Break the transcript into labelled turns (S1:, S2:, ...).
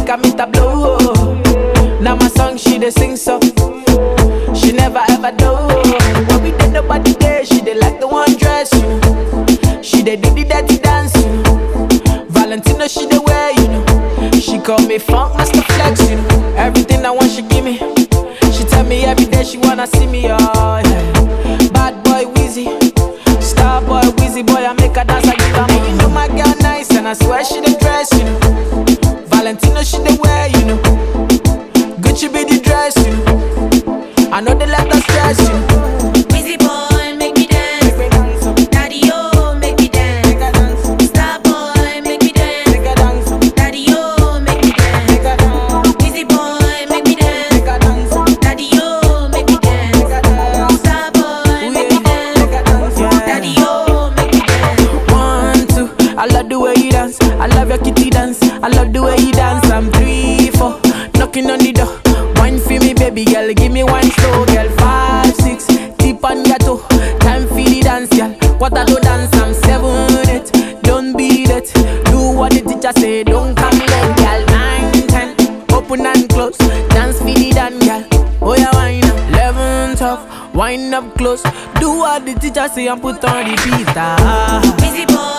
S1: make her meet a blow. Now my song she dey sing so. She never ever do. When we did nobody there, she dey like the one dress you know. She dey do the dirty dance you know. Valentino she dey wear you know. She call me funk master flex you know. Everything I want she give me. She tell me every day she wanna see me oh yeah. Bad boy Wheezy, star boy Wheezy boy I make her dance I give her money. You know my girl nice and I swear she dey dress you know. Valentino she dey wear you know. Gucci be the dress you know. I know they let us stress you know.
S2: Busy boy, make me dance. Daddy, oh, make me dance. Star boy, make me dance. Daddy, oh, make me dance. Busy boy, make me dance. Daddy, oh, make me dance. Star boy, make me dance. Daddy, oh, make me dance.
S1: One, two, I love the way you dance. I love your kitty dance. I love the way you dance. I'm three, four, knocking on the door. Wine for me, baby girl. Give me one slow, girl. Five, six, tip on your toe. Time for the dance, girl. What I do dance, I'm seven, eight. Don't beat it. Do what the teacher say. Don't come late, girl. Nine, ten, open and close. Dance for the dance, girl. Oh yeah, wine up. Eleven, twelve, wind up close. Do what the teacher say and put on the beat. Ah.
S2: Busy boy,